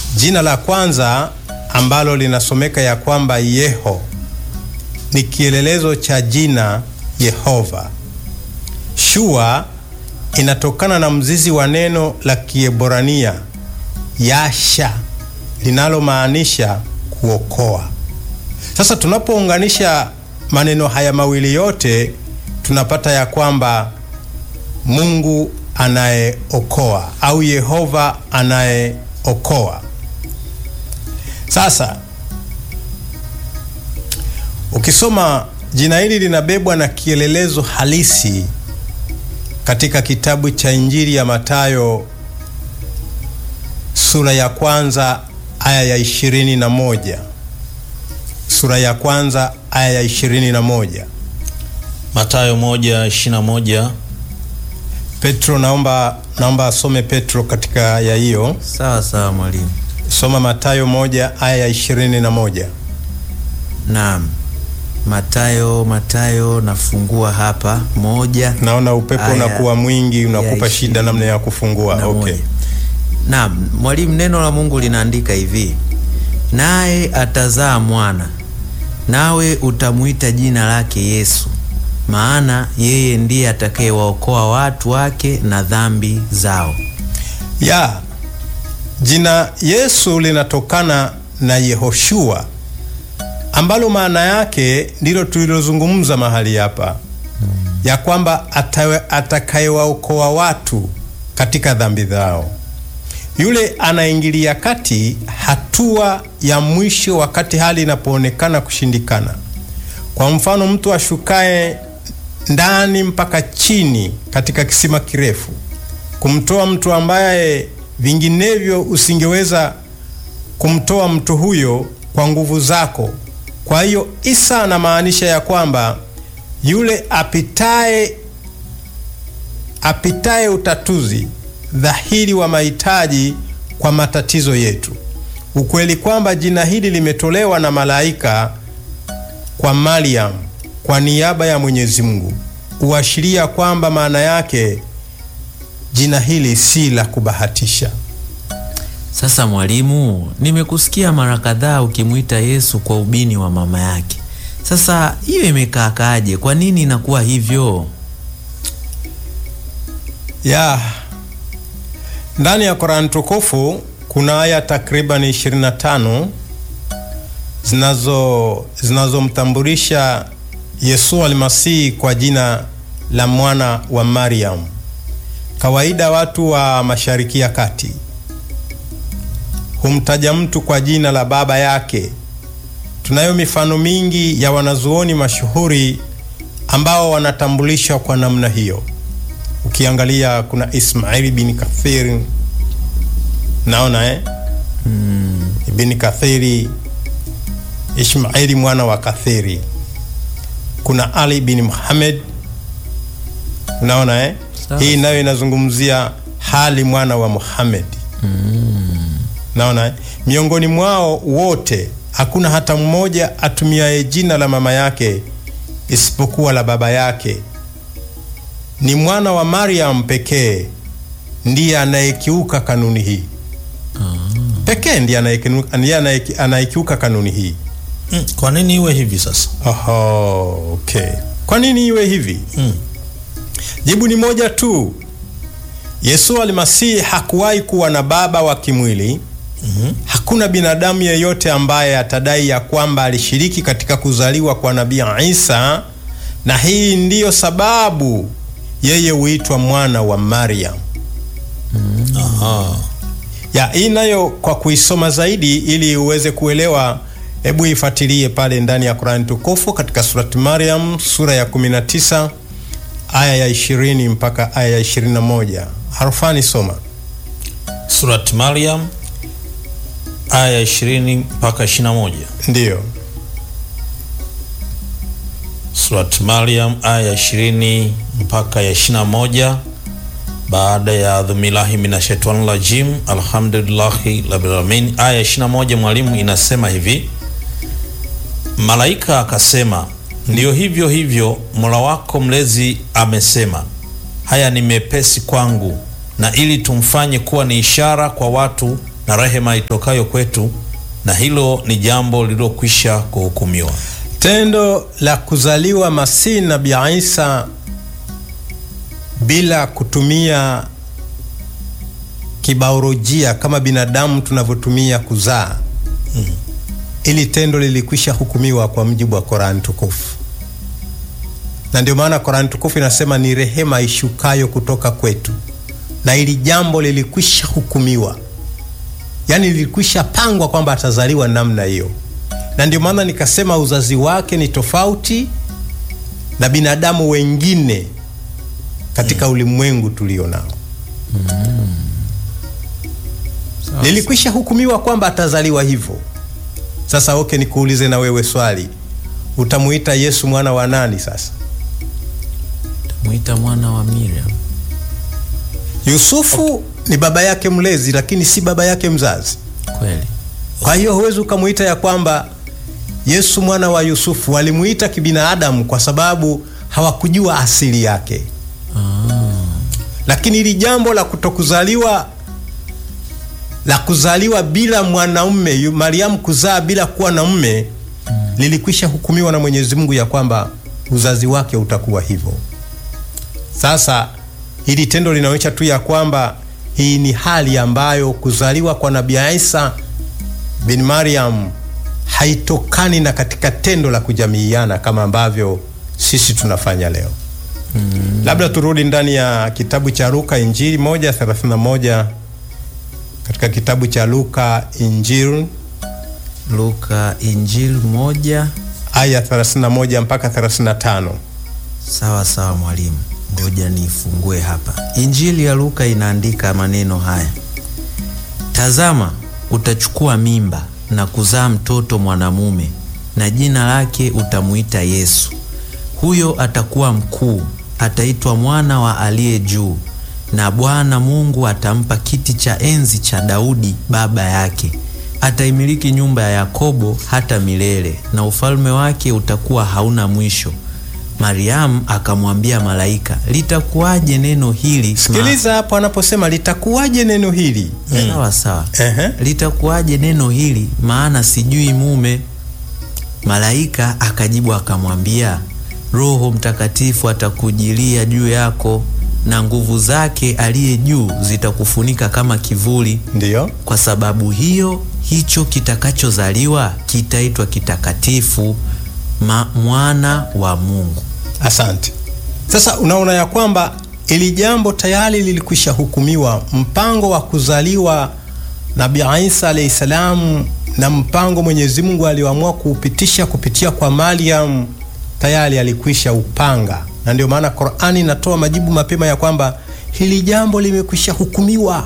Jina la kwanza ambalo linasomeka ya kwamba Yeho ni kielelezo cha jina Yehova. Shua inatokana na mzizi wa neno la Kiebrania yasha linalomaanisha kuokoa. Sasa tunapounganisha maneno haya mawili yote tunapata ya kwamba Mungu anayeokoa au Yehova anayeokoa. Sasa ukisoma jina hili linabebwa na kielelezo halisi katika kitabu cha Injili ya Mathayo sura ya kwanza aya ya ishirini na moja sura ya kwanza aya ya ishirini na moja Mathayo moja ishirini na moja. Petro, naomba naomba asome Petro katika aya hiyo. Sawa sawa mwalimu. Soma Mathayo moja aya ya ishirini na moja. Naam, Matayo Matayo, nafungua hapa moja Naona upepo Aya unakuwa mwingi unakupa ya shida namna ya kufungua. na Okay. moja. Naam, mwalimu, neno la Mungu linaandika hivi, naye atazaa mwana, nawe utamwita jina lake Yesu, maana yeye ndiye atakayewaokoa watu wake na dhambi zao. Ya jina Yesu linatokana na Yehoshua ambalo maana yake ndilo tulilozungumza mahali hapa ya kwamba atawe- atakayewaokoa watu katika dhambi zao. Yule anaingilia kati hatua ya mwisho wakati hali inapoonekana kushindikana. Kwa mfano, mtu ashukaye ndani mpaka chini katika kisima kirefu kumtoa mtu ambaye vinginevyo usingeweza kumtoa mtu huyo kwa nguvu zako. Kwa hiyo Isa anamaanisha ya kwamba yule apitaye apitaye utatuzi dhahiri wa mahitaji kwa matatizo yetu. Ukweli kwamba jina hili limetolewa na malaika kwa Mariam kwa niaba ya Mwenyezi Mungu huashiria kwamba maana yake jina hili si la kubahatisha. Sasa mwalimu, nimekusikia mara kadhaa ukimwita Yesu kwa ubini wa mama yake. Sasa hiyo imekaakaaje? Kwa nini inakuwa hivyo? ya ndani ya Qur'an tukufu kuna aya takriban 25 zinazo zinazomtambulisha Yesu almasihi kwa jina la mwana wa Mariam. Kawaida watu wa Mashariki ya Kati humtaja mtu kwa jina la baba yake. Tunayo mifano mingi ya wanazuoni mashuhuri ambao wanatambulishwa kwa namna hiyo. Ukiangalia kuna Ismaili bin Kathir, naona eh? Ibn Kathiri, Ismaili mwana wa Kathiri. Kuna Ali bin Muhammad, unaona eh? Sawa. Hii nayo inazungumzia hali mwana wa Muhammad. Naona eh? miongoni mwao wote hakuna hata mmoja atumiaye jina la mama yake isipokuwa la baba yake. Ni mwana wa Mariam pekee ndiye anayekiuka kanuni hii pekee, ndiye anayekinu- ndiye anayeki- anayekiuka kanuni hii. Mm, kwa nini iwe hivi sasa? Oho, okay. Kwa nini iwe hivi? Mm. Jibu ni moja tu. Yesu almasihi hakuwahi kuwa na baba wa kimwili. Hakuna binadamu yeyote ambaye atadai ya kwamba alishiriki katika kuzaliwa kwa Nabii Isa, na hii ndiyo sababu yeye huitwa mwana wa Mariam. Aha. Ya hii nayo kwa kuisoma zaidi ili uweze kuelewa, hebu ifuatilie pale ndani ya Qur'an tukufu katika surati Maryam sura ya 19 aya ya 20 mpaka aya ya 21. Harfani soma. Surat Maryam aya 20 mpaka 21. Ndiyo. Surat Maryam aya 20 mpaka ya 21. Baada ya adhumilahi minashaitani rajim, alhamdulillahi rabbil alamin. Aya 21 mwalimu inasema hivi: malaika akasema, ndiyo hivyo hivyo, mola wako mlezi amesema, haya ni mepesi kwangu, na ili tumfanye kuwa ni ishara kwa watu na rehema itokayo kwetu, na hilo ni jambo lililokwisha kuhukumiwa. Tendo la kuzaliwa Masihi Nabii Isa bila kutumia kibaolojia kama binadamu tunavyotumia kuzaa, ili tendo lilikwisha hukumiwa kwa mujibu wa Korani tukufu, na ndio maana Korani tukufu inasema ni rehema ishukayo kutoka kwetu, na ili jambo lilikwisha hukumiwa, yaani lilikwisha pangwa kwamba atazaliwa namna hiyo na ndio maana nikasema uzazi wake ni tofauti na binadamu wengine katika ulimwengu tulio nao. Lilikwisha hukumiwa kwamba atazaliwa hivyo. Sasa oke, nikuulize na wewe swali, utamuita Yesu mwana wa nani? Sasa Mwita mwana wa Miriam. Yusufu ni baba yake mlezi, lakini si baba yake mzazi. Kweli. Kwa hiyo huwezi ukamuita ya kwamba Yesu mwana wa Yusufu. Walimuita kibinadamu kwa sababu hawakujua asili yake. Lakini hili jambo la kutokuzaliwa la kuzaliwa bila mwanaume, yu- Mariamu kuzaa bila kuwa na mume lilikwisha hukumiwa na Mwenyezi Mungu ya kwamba uzazi wake utakuwa hivyo. Sasa hili tendo linaonyesha tu ya kwamba hii ni hali ambayo kuzaliwa kwa Nabii Isa bin Mariam haitokani na katika tendo la kujamiiana kama ambavyo sisi tunafanya leo. Labda turudi ndani ya kitabu cha Luka Injili moja thelathini na moja katika kitabu cha Luka Injili Luka Injili moja. aya 31 mpaka 35. Sawa sawa mwalimu, ngoja nifungue hapa. Injili ya Luka inaandika maneno haya: Tazama, utachukua mimba na kuzaa mtoto mwanamume, na jina lake utamuita Yesu. Huyo atakuwa mkuu, ataitwa mwana wa aliye juu, na Bwana Mungu atampa kiti cha enzi cha Daudi baba yake. Ataimiliki nyumba ya Yakobo hata milele, na ufalme wake utakuwa hauna mwisho. Mariamu akamwambia malaika, litakuwaje neno hili? Sikiliza hapo anaposema litakuwaje neno hili. Ma- Sawa sawa. Ehe. Litakuwaje neno hili, maana sijui mume. Malaika akajibu akamwambia, Roho Mtakatifu atakujilia juu yako, na nguvu zake aliye juu zitakufunika kama kivuli. Ndiyo. Kwa sababu hiyo, hicho kitakachozaliwa kitaitwa kitakatifu, ma mwana wa Mungu. Asante. Sasa unaona ya kwamba ili jambo tayari lilikwisha hukumiwa. Mpango wa kuzaliwa Nabii Isa alayhi salam na mpango Mwenyezi Mungu alioamua kuupitisha kupitia kwa Mariam tayari alikwisha upanga, na ndio maana Qur'ani inatoa majibu mapema ya kwamba hili jambo limekwisha hukumiwa.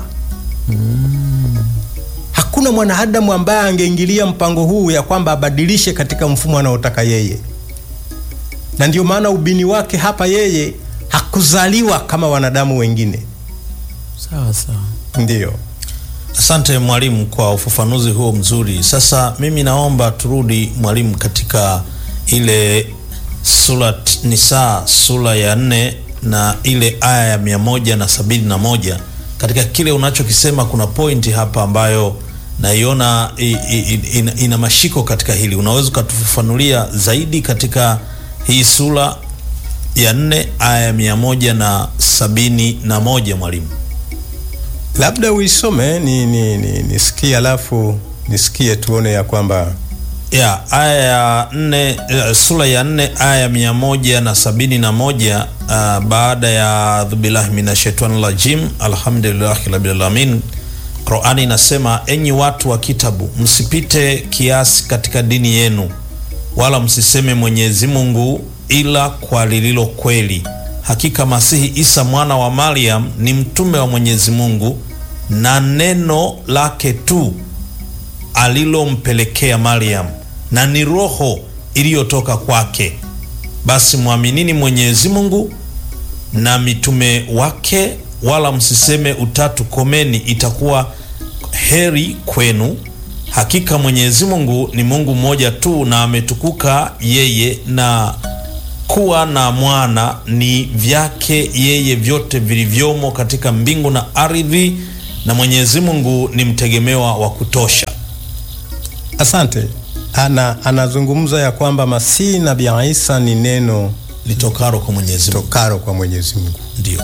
Hakuna mwanadamu ambaye angeingilia mpango huu ya kwamba abadilishe katika mfumo anaotaka yeye na ndio maana ubini wake hapa, yeye hakuzaliwa kama wanadamu wengine. Sawa sawa. Ndiyo, Asante mwalimu kwa ufafanuzi huo mzuri. Sasa mimi naomba turudi mwalimu katika ile surat Nisa sura ya nne na ile aya ya mia moja na sabini na moja katika kile unachokisema kuna pointi hapa ambayo naiona i- i- ina, ina mashiko katika hili. Unaweza ukatufafanulia zaidi katika hii sura ya nne aya ya mia moja na sabini na moja mwalimu? labda uisome ni, ni, ni, nisikie alafu nisikie tuone ya kwamba ya aya ya nne eh, sura ya nne aya ya mia moja na sabini na moja uh, baada ya adhubillahi minashaitani rajim alhamdulillahi rabbil alamin Qurani inasema enyi watu wa kitabu msipite kiasi katika dini yenu wala msiseme Mwenyezi Mungu ila kwa lililo kweli hakika Masihi Isa mwana wa Maryam ni mtume wa Mwenyezi Mungu na neno lake tu alilompelekea Maryam na ni roho iliyotoka kwake. Basi mwaminini Mwenyezi Mungu na mitume wake, wala msiseme utatu komeni, itakuwa heri kwenu. Hakika Mwenyezi Mungu ni Mungu mmoja tu, na ametukuka yeye, na kuwa na mwana ni vyake yeye vyote vilivyomo katika mbingu na ardhi, na Mwenyezi Mungu ni mtegemewa wa kutosha. Asante. Ana, anazungumza ya kwamba Masihi Nabii Isa ni neno Litokaro kwa Mwenyezi Mungu. tokaro kwa Mwenyezi Mungu, Ndio.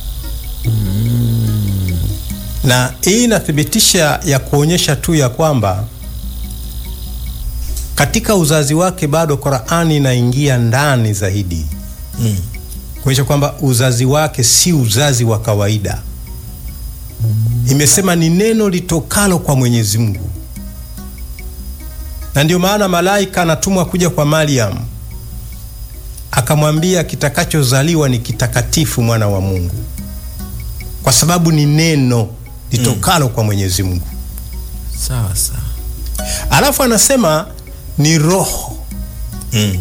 na hii inathibitisha ya kuonyesha tu ya kwamba katika uzazi wake bado Qur'ani inaingia ndani zaidi Mm. kuonyesha kwamba uzazi wake si uzazi wa kawaida. Imesema ni neno litokalo kwa Mwenyezi Mungu, na ndio maana malaika anatumwa kuja kwa Mariam akamwambia kitakachozaliwa ni kitakatifu, mwana wa Mungu, kwa sababu ni neno litokalo kwa Mwenyezi Mungu. Sawa sawa. Alafu anasema ni roho, Mm.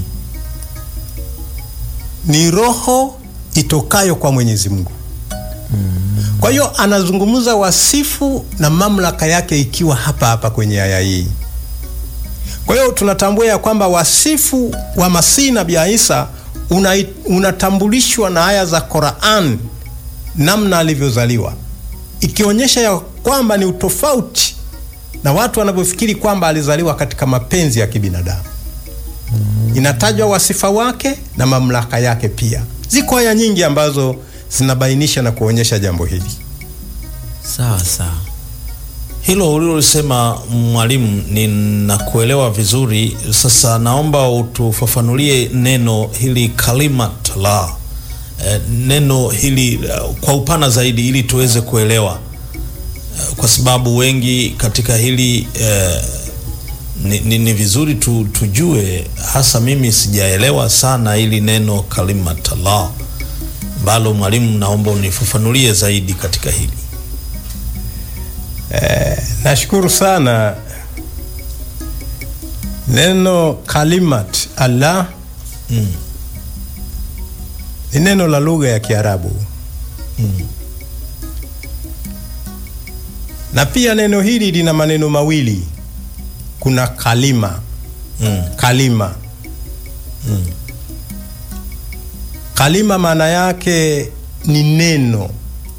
ni roho itokayo kwa Mwenyezi Mungu. Kwa hiyo anazungumza wasifu na mamlaka yake ikiwa hapa hapa kwenye aya hii. Kwa hiyo tunatambua ya kwamba wasifu wa Masihi Nabii Isa una, unatambulishwa na aya za Qur'an namna alivyozaliwa, ikionyesha ya kwamba ni utofauti na watu wanavyofikiri kwamba alizaliwa katika mapenzi ya kibinadamu. Inatajwa wasifa wake na mamlaka yake pia. Ziko aya nyingi ambazo zinabainisha na kuonyesha jambo hili. Sawa sawa. Hilo ulilosema mwalimu, ninakuelewa vizuri. Sasa naomba utufafanulie neno hili kalimat la eh, neno hili eh, kwa upana zaidi ili tuweze kuelewa eh, kwa sababu wengi katika hili eh, ni, ni, ni vizuri tu, tujue hasa mimi sijaelewa sana hili neno kalimat la ambalo mwalimu, naomba unifafanulie zaidi katika hili. Nashukuru sana. Neno kalimat Allah Mm. ni neno la lugha ya Kiarabu na pia neno hili lina maneno mawili. Kuna kalima, Mm. kalima. Kalima maana yake ni neno.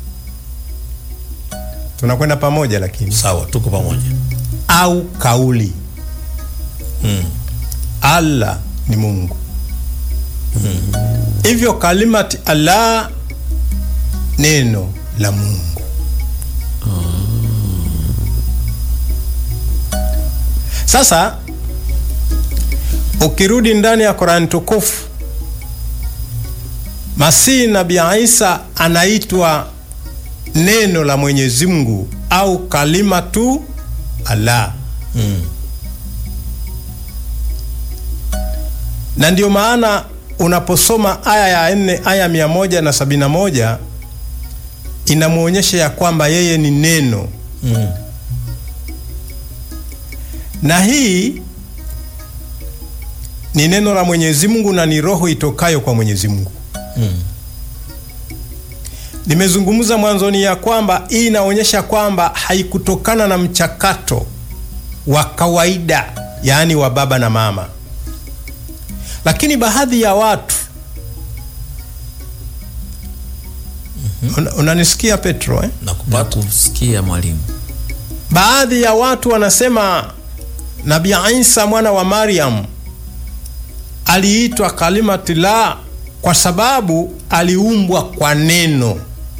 Tunakwenda pamoja, lakini Sawa, tuko pamoja. au kauli. Mm. Allah ni Mungu. Hivyo kalimati Allah, neno la Mungu. Sasa ukirudi ndani ya Qur'an tukufu, Masihi Nabii Isa anaitwa neno la Mwenyezi Mungu au kalimatu Allah. Mm. na ndio maana unaposoma aya ya nne aya mia moja na sabini na moja inamwonyesha ya kwamba yeye ni neno Mm. na hii ni neno la Mwenyezi Mungu na ni roho itokayo kwa Mwenyezi Mungu. Mm. Nimezungumza mwanzoni ya kwamba hii inaonyesha kwamba haikutokana na mchakato wa kawaida, yaani wa baba na mama, lakini baadhi ya watu Una- unanisikia Petro eh? Nakupata. Nakusikia mwalimu. Baadhi ya watu wanasema Nabii Isa mwana wa Mariam aliitwa kalimatullah kwa sababu aliumbwa kwa neno.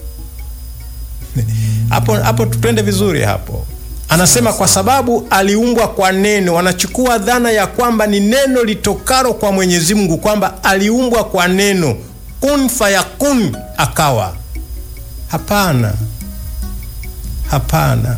Hapo hapo tupende vizuri hapo. Anasema kwa sababu aliumbwa kwa neno, wanachukua dhana ya kwamba ni neno litokalo kwa Mwenyezi Mungu, kwamba aliumbwa kwa neno, kun fayakun, akawa. Hapana, hapana.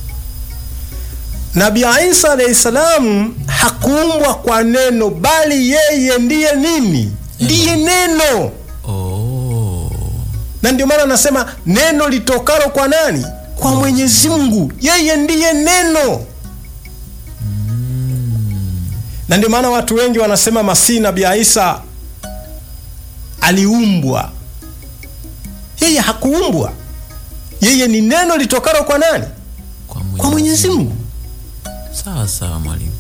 Nabii Isa alayhi salam hakuumbwa kwa neno, bali yeye ndiye nini? Ndiye neno. Oh. Na ndio maana anasema neno litokalo kwa nani? Kwa Mwenyezi Mungu. Yeye ndiye neno. Na ndio maana watu wengi wanasema Masihi Nabii Isa aliumbwa. Yeye hakuumbwa. Yeye ni neno litokalo kwa nani? Kwa Kwa Mwenyezi Mungu. Sawa sawa mwalimu.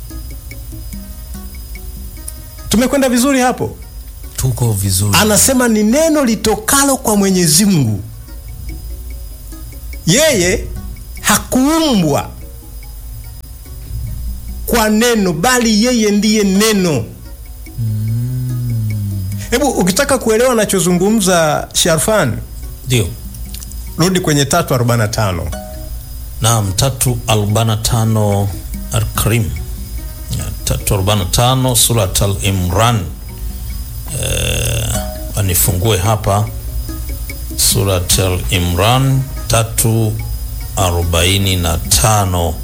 Tumekwenda vizuri hapo? Tuko vizuri. Anasema ni neno litokalo kwa Mwenyezi Mungu. Yeye hakuumbwa kwa neno, bali yeye ndiye neno. Hebu ukitaka kuelewa anachozungumza Sharfan, Ndio. rudi kwenye 345 Naam, tatu arobaini na tano Al-Karim, Ya, tatu arobaini na tano Surat Al-Imran. Eh, anifungue hapa Surat Al-Imran tatu arobaini na tano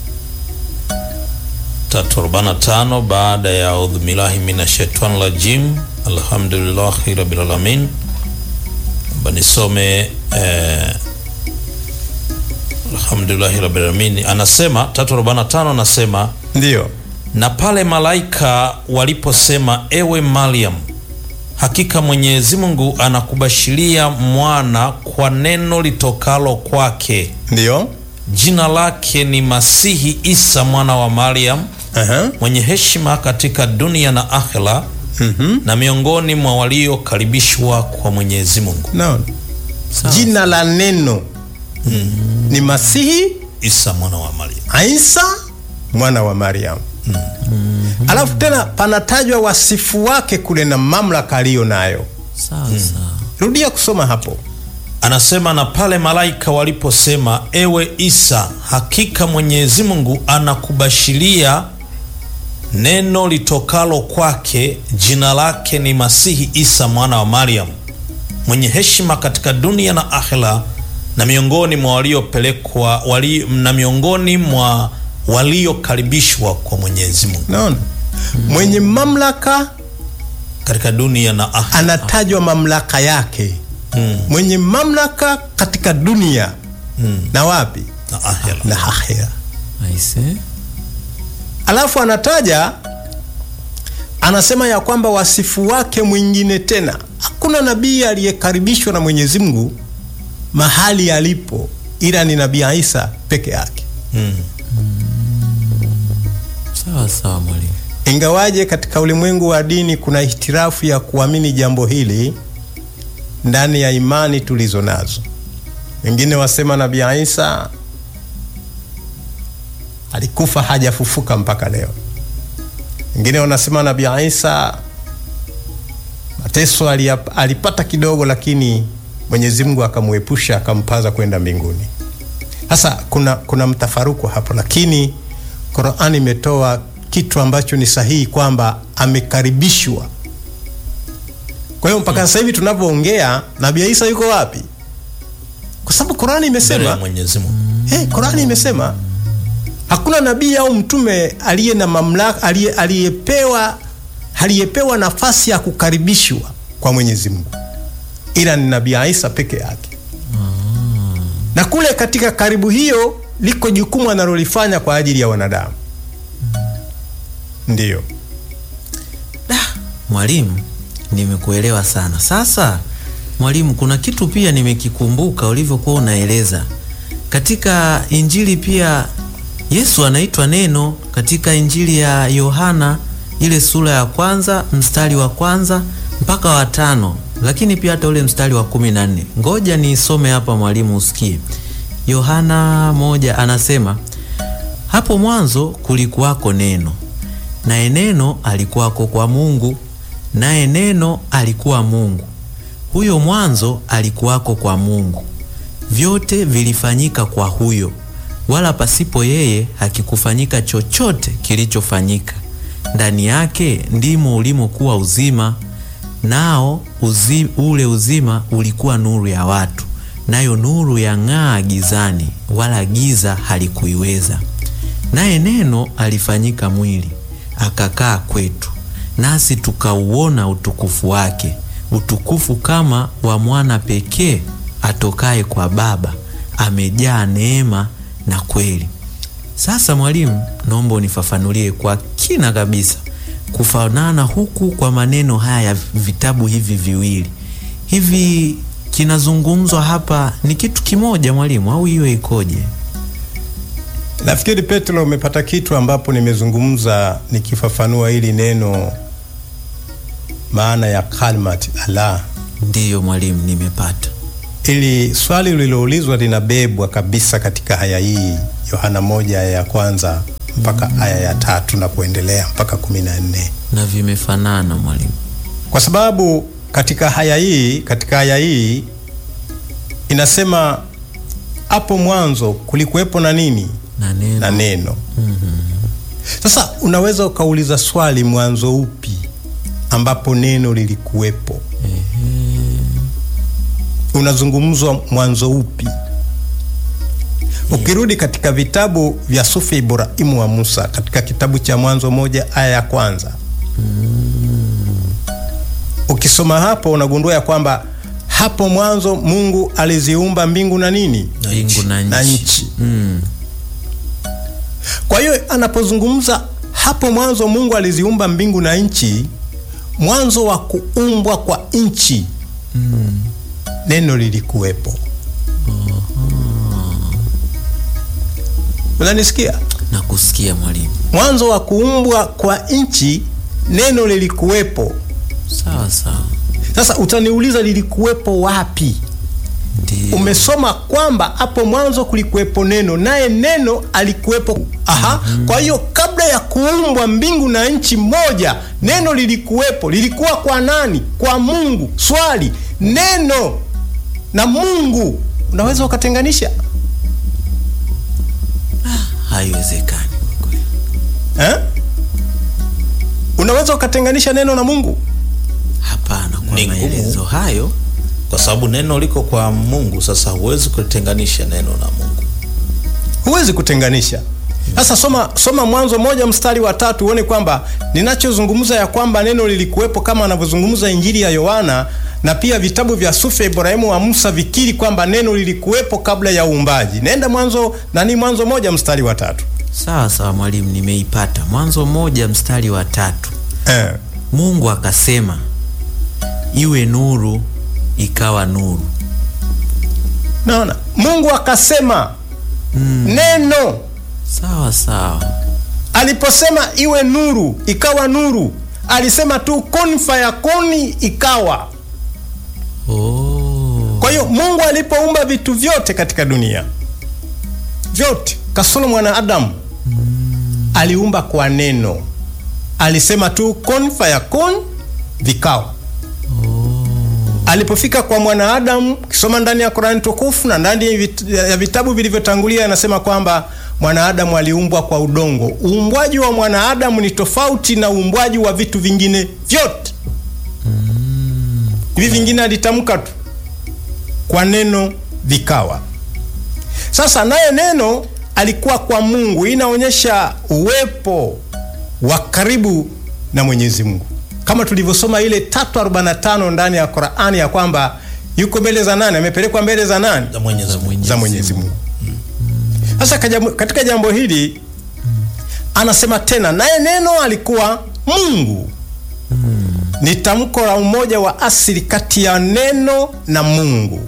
tatu arobaini na tano baada ya audhu billahi minash shaitani rajim alhamdulillahi rabbil alamin. Naomba nisome eh, Alhamdulillahi rabbil alamin. Anasema 345 anasema ndiyo. na pale malaika waliposema, ewe Mariam, hakika Mwenyezi Mungu anakubashiria mwana kwa neno litokalo kwake, Ndiyo. jina lake ni Masihi Isa mwana wa Mariam, Aha. mwenye heshima katika dunia na akhera, Mhm. na miongoni mwa waliokaribishwa kwa Mwenyezi Mungu. Naona. Sawa. Jina la neno ni Masihi Isa mwana wa Mariam. Isa mwana wa Mariam. Alafu tena panatajwa wasifu wake kule na mamlaka aliyo nayo. sawa sawa. Rudia kusoma hapo. Anasema na pale malaika waliposema, ewe Isa, hakika Mwenyezi Mungu anakubashiria neno litokalo kwake, jina lake ni Masihi Isa mwana wa Mariam, mwenye heshima katika dunia na akhera, na miongoni mwa waliopelekwa wali, na miongoni mwa waliokaribishwa kwa Mwenyezi Mungu Naona mwenye mamlaka katika dunia na akhera. anatajwa mamlaka yake, mwenye mamlaka katika dunia na wapi na akhera. na akhera. Aise. Alafu anataja anasema ya kwamba wasifu wake mwingine tena, hakuna nabii aliyekaribishwa na Mwenyezi Mungu mahali alipo, ila ni nabii Isa peke yake. Mm. Sawa sawa mwalimu. Ingawaje katika ulimwengu wa dini kuna ihtirafu ya kuamini jambo hili ndani ya imani tulizo nazo. Wengine wasema nabii Isa alikufa hajafufuka mpaka leo. Wengine wanasema nabii Isa mateso aliyap- alipata kidogo, lakini Mwenyezi Mungu akamwepusha akampaza kwenda mbinguni. Sasa kuna, kuna mtafaruku hapo, lakini Qur'ani imetoa kitu ambacho ni sahihi kwamba amekaribishwa. Kwa hiyo mpaka sasa hivi tunavyoongea, Nabii Isa yuko wapi? Kwa sababu Qur'ani Mbele ya imesema Mwenyezi Mungu. Hey, Qurani imesema hakuna nabii au mtume aliye na mamlaka aliye- aliyepewa aliyepewa nafasi ya kukaribishwa kwa Mwenyezi Mungu ila ni nabii Isa peke yake. Na kule katika karibu hiyo liko jukumu analolifanya kwa ajili ya wanadamu. Ndiyo. Mwalimu, nimekuelewa sana. Sasa mwalimu, kuna kitu pia nimekikumbuka ulivyokuwa unaeleza katika Injili pia Yesu anaitwa neno katika Injili ya Yohana ile sura ya kwanza mstari wa kwanza mpaka wa tano, lakini pia hata ule mstari wa kumi na nne. Ngoja nisome hapa mwalimu, usikie. Yohana moja anasema hapo mwanzo kulikuwako neno, naye neno alikuwako kwa Mungu, naye neno alikuwa Mungu. Huyo mwanzo alikuwako kwa Mungu. Vyote vilifanyika kwa huyo, wala pasipo yeye hakikufanyika chochote kilichofanyika. Ndani yake ndimo ulimokuwa uzima, nao uzi, ule uzima ulikuwa nuru ya watu, nayo nuru yang'aa gizani, wala giza halikuiweza. Naye neno alifanyika mwili akakaa kwetu, nasi tukauona utukufu wake, utukufu kama wa mwana pekee atokaye kwa Baba, amejaa neema na kweli. Sasa mwalimu, naomba unifafanulie kwa kina kabisa kufanana huku kwa maneno haya ya vitabu hivi viwili hivi, kinazungumzwa hapa ni kitu kimoja mwalimu, au hiyo ikoje? Nafikiri Petro umepata kitu ambapo nimezungumza nikifafanua hili neno maana ya kalmat Allah. Ndiyo mwalimu, nimepata. ili swali lililoulizwa linabebwa kabisa katika aya hii Yohana moja aya ya kwanza mpaka aya ya tatu na kuendelea mpaka kumi na nne na vimefanana mwalimu. kwa sababu katika haya hii katika haya hii inasema hapo mwanzo kulikuwepo na nini Na neno na neno sasa unaweza ukauliza swali mwanzo upi ambapo neno lilikuwepo unazungumzwa mwanzo upi ukirudi katika vitabu vya sufi ibrahimu wa musa katika kitabu cha mwanzo moja aya ya kwanza ukisoma hapo unagundua ya kwamba hapo mwanzo mungu aliziumba mbingu na nini mbingu na na nchi. nchi Mm. kwa hiyo anapozungumza hapo mwanzo mungu aliziumba mbingu na nchi mwanzo wa kuumbwa kwa nchi neno lilikuwepo unanisikia Na kusikia mwalimu. mwanzo wa kuumbwa kwa nchi neno lilikuwepo Sawa sawa. sasa utaniuliza lilikuwepo wapi Ndio. umesoma kwamba hapo mwanzo kulikuwepo neno naye neno alikuwepo aha kwa hiyo kabla ya kuumbwa mbingu na nchi moja neno lilikuwepo lilikuwa kwa nani kwa mungu swali neno na mungu unaweza ukatenganisha Haiwezekani kwa kweli. eh? unaweza ukatenganisha neno na mungu Hapana, kwa Ni ngumu. maelezo hayo kwa sababu neno liko kwa Mungu. Sasa huwezi kutenganisha neno na Mungu. huwezi kutenganisha sasa soma, soma mwanzo moja mstari wa tatu uone kwamba ninachozungumza ya kwamba neno lilikuwepo kama anavyozungumza injili ya yohana na pia vitabu vya sufi ya ibrahimu wa musa vikiri kwamba neno lilikuwepo kabla ya uumbaji nenda mwanzo nani mwanzo moja mstari wa tatu sawa sawa mwalimu, nimeipata. Mwanzo moja mstari wa tatu. eh. Mungu akasema iwe nuru, ikawa nuru. naona mungu akasema neno Sawa sawa. aliposema iwe nuru ikawa nuru alisema tu kun fayakuni ikawa Oh. Kwa hiyo Mungu alipoumba vitu vyote katika dunia vyote kasoro mwanadamu aliumba kwa neno, alisema tu kun fayakun, vikawa. Alipofika kwa mwanadamu, kisoma ndani ya Qur'ani tukufu na ndani ya vit- ya vitabu vilivyotangulia, anasema kwamba mwanadamu aliumbwa kwa udongo. Uumbwaji wa mwanadamu ni tofauti na uumbwaji wa vitu vingine vyote. Hivi vingine alitamka tu kwa neno vikawa. Sasa naye neno alikuwa kwa Mungu, hii inaonyesha uwepo wa karibu na Mwenyezi Mungu, kama tulivyosoma ile 345 ndani ya Qur'ani ya kwamba yuko mbele za nani, amepelekwa mbele za nani, Za Mwenyezi Mungu. za Mwenyezi Mungu. Sasa kajamu- katika jambo hili anasema tena, naye neno alikuwa Mungu. Ni tamko la umoja wa asili kati ya neno na Mungu.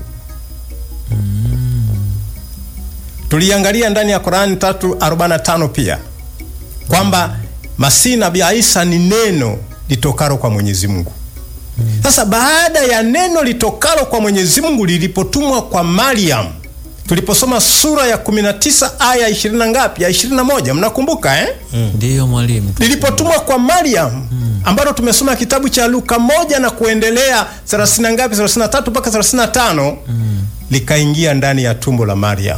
Tuliangalia ndani ya Qur'ani 345 pia kwamba Masihi Nabii Isa ni neno litokalo kwa Mwenyezi Mungu. Sasa baada ya neno litokalo kwa Mwenyezi Mungu lilipotumwa kwa Mariam, tuliposoma sura ya 19 aya 20 na ngapi? Ya 21, mnakumbuka eh? Ndiyo mwalimu. lilipotumwa kwa Mariam ambalo tumesoma kitabu cha Luka moja na kuendelea 30 na ngapi 33 mpaka 35 likaingia ndani ya tumbo la Mariam.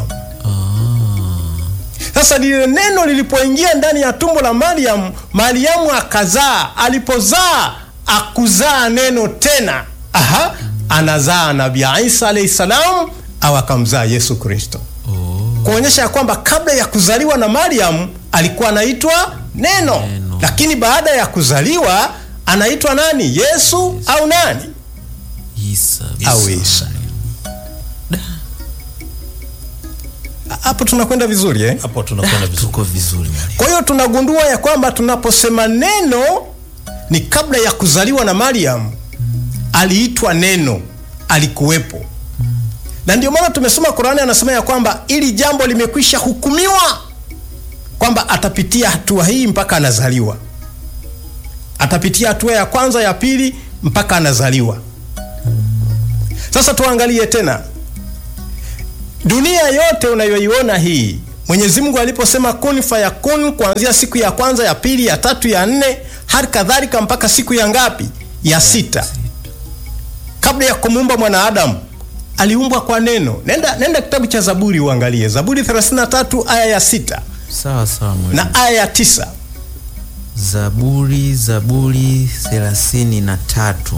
Sasa lile neno lilipoingia ndani ya tumbo la Mariam, Mariamu akazaa. Alipozaa akuzaa neno tena, aha, anazaa Nabii Isa alayhi salam, au akamzaa Yesu Kristo kuonyesha ya kwamba kabla ya kuzaliwa na Mariam alikuwa anaitwa neno, Neno. lakini baada ya kuzaliwa anaitwa nani? Yesu au nani? Isa. Au Isa. Hapo tunakwenda vizuri eh? Hapo tunakwenda vizuri. Tuko vizuri mwalimu. Kwa hiyo tunagundua ya kwamba tunaposema neno ni kabla ya kuzaliwa na Mariam, aliitwa neno, alikuwepo. Na ndio maana tumesoma Qur'ani, anasema ya kwamba ili jambo limekwisha hukumiwa, kwamba atapitia hatua hii mpaka anazaliwa, atapitia hatua ya kwanza, ya pili, mpaka anazaliwa. Sasa tuangalie tena dunia yote unayoiona hii mwenyezi mungu aliposema kun fayakun kuanzia siku ya kwanza ya pili ya tatu ya nne hali kadhalika mpaka siku ya ngapi ya sita kabla ya kumuumba mwanadamu aliumbwa kwa neno nenda, nenda kitabu cha zaburi uangalie zaburi 33 aya ya sita sawa sawa mwalimu. na aya ya tisa Zaburi, Zaburi thelathini na tatu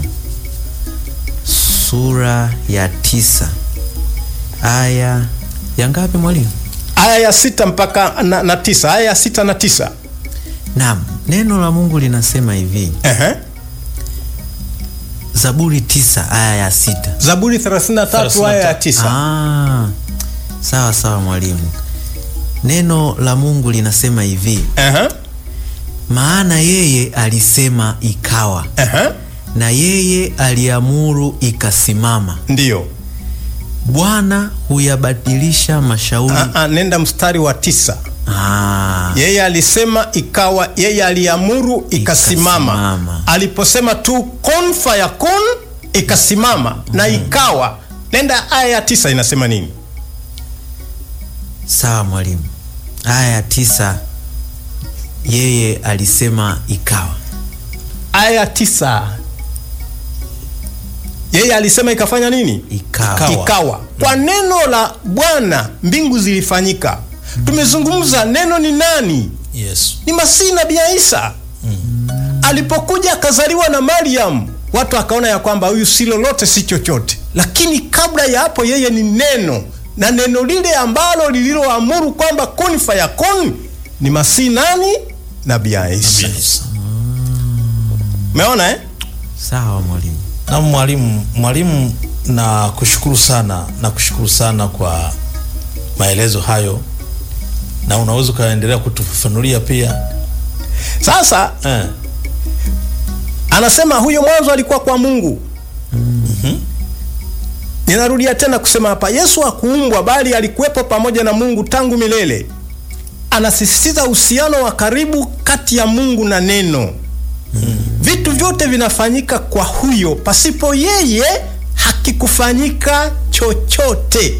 sura ya tisa aya ya ngapi mwalimu? aya ya sita mpaka na, na tisa aya ya sita na tisa Naam, neno la Mungu linasema hivi, Ehe. Zaburi tisa aya ya sita. zaburi 33 aya ya tisa Ah, sawa sawa mwalimu. Neno la Mungu linasema hivi, Ehe. maana yeye alisema ikawa, Ehe. na yeye aliamuru ikasimama. ndiyo Bwana huyabadilisha mashauri. Ah, ah, nenda mstari wa tisa Ah, yeye alisema ikawa yeye aliamuru ikasimama Ikasimama. aliposema tu kun fayakun ikasimama na ikawa nenda aya ya tisa inasema nini sawa mwalimu. Aya ya tisa, yeye alisema ikawa. aya ya tisa yeye alisema ikafanya nini Ikawa. Ikawa. ikawa kwa neno la bwana mbingu zilifanyika tumezungumza neno ni nani Yesu. ni masihi nabii Isa alipokuja akazaliwa na Mariam, watu akaona ya kwamba huyu si lolote si chochote, lakini kabla ya hapo yeye ni neno, na neno lile ambalo lililoamuru kwamba kun fayakun ni masihi nani? Nabii Isa. Yesu. Umeona eh? Sawa mwalimu. Na mwalimu, mwalimu, na kushukuru sana na kushukuru sana kwa maelezo hayo, na unaweza ukaendelea kutufafanulia pia Sasa eh. anasema huyo mwanzo alikuwa kwa Mungu. Ninarudia tena kusema hapa, Yesu hakuumbwa bali alikuwepo pamoja na Mungu tangu milele. Anasisitiza uhusiano wa karibu kati ya Mungu na neno. Vitu vyote vinafanyika kwa huyo, pasipo yeye hakikufanyika chochote.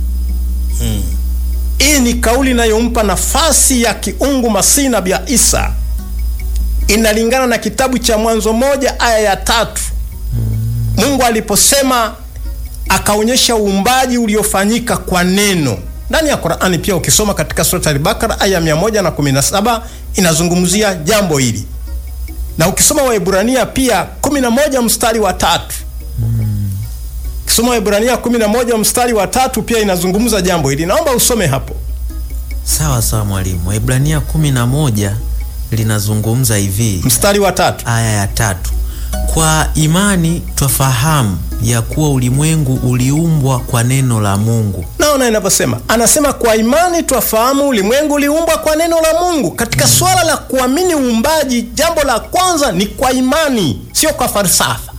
Hii ni kauli inayompa nafasi ya kiungu Masihi Nabii Isa inalingana na kitabu cha Mwanzo moja aya ya tatu. Mungu aliposema akaonyesha uumbaji uliofanyika kwa neno ndani ya Qur'ani. Pia ukisoma katika sura Al-Baqara aya 117 inazungumzia jambo hili, na ukisoma Waebrania pia 11 mstari wa tatu ukisoma Waebrania 11 mstari wa tatu pia inazungumza jambo hili. Naomba usome hapo. Sawa sawa mwalimu. Waebrania kumi na moja linazungumza hivi, Mstari wa tatu aya ya tatu kwa imani twafahamu ya kuwa ulimwengu uliumbwa kwa neno la Mungu. naona inavyosema, anasema kwa imani twafahamu ulimwengu uliumbwa kwa neno la Mungu. Katika swala la kuamini uumbaji, jambo la kwanza ni kwa imani, sio kwa falsafa.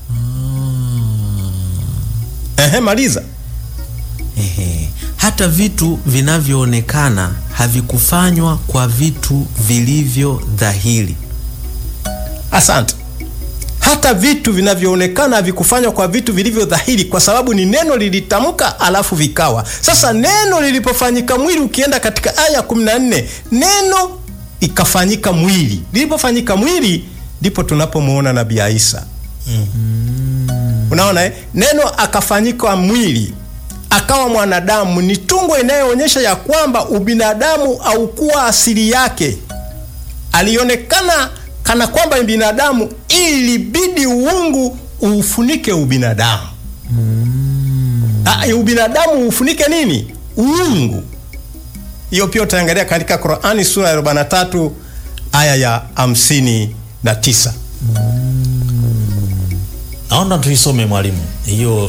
Ehe, maliza. Ehe. Hata vitu vinavyoonekana havikufanywa kwa vitu vilivyo dhahiri. Asante. Hata vitu vinavyoonekana havikufanywa kwa vitu vilivyo dhahiri, kwa sababu ni neno lilitamka, alafu vikawa. Sasa neno lilipofanyika mwili, ukienda katika aya ya 14 neno ikafanyika mwili. Lilipofanyika mwili, ndipo tunapomwona nabii Isa. Unaona eh? Neno akafanyika mwili akawa mwanadamu, ni tungo inayoonyesha ya kwamba ubinadamu haukuwa asili yake. Alionekana kana kwamba ni binadamu, ilibidi uungu uufunike ubinadamu. Ah, ubinadamu ufunike nini? Uungu. Hiyo pia utaangalia katika Qur'ani sura ya 43 aya ya 59. Naona tuisome mwalimu hiyo.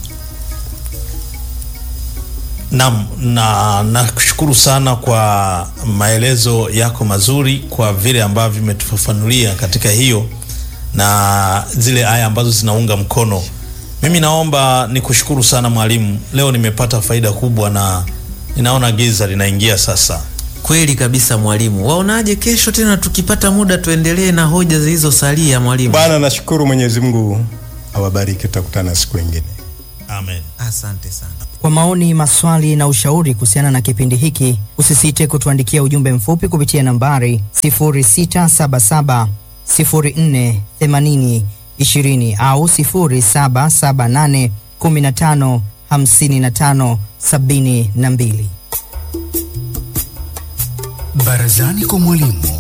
Naam, na nakushukuru sana kwa maelezo yako mazuri, kwa vile ambavyo vimetufafanulia katika hiyo na zile aya ambazo zinaunga mkono. Mimi naomba nikushukuru sana mwalimu, leo nimepata faida kubwa na ninaona giza linaingia sasa. Kweli kabisa mwalimu. Waonaje kesho tena tukipata muda tuendelee na hoja zilizosalia mwalimu? Bwana, nashukuru Mwenyezi Mungu awabariki, tutakutana siku nyingine. Amen. Asante sana. Kwa maoni, maswali na ushauri kuhusiana na kipindi hiki, usisite kutuandikia ujumbe mfupi kupitia nambari 0677 04 80 20 au 0778 15 55 72. Barazani kwa mwalimu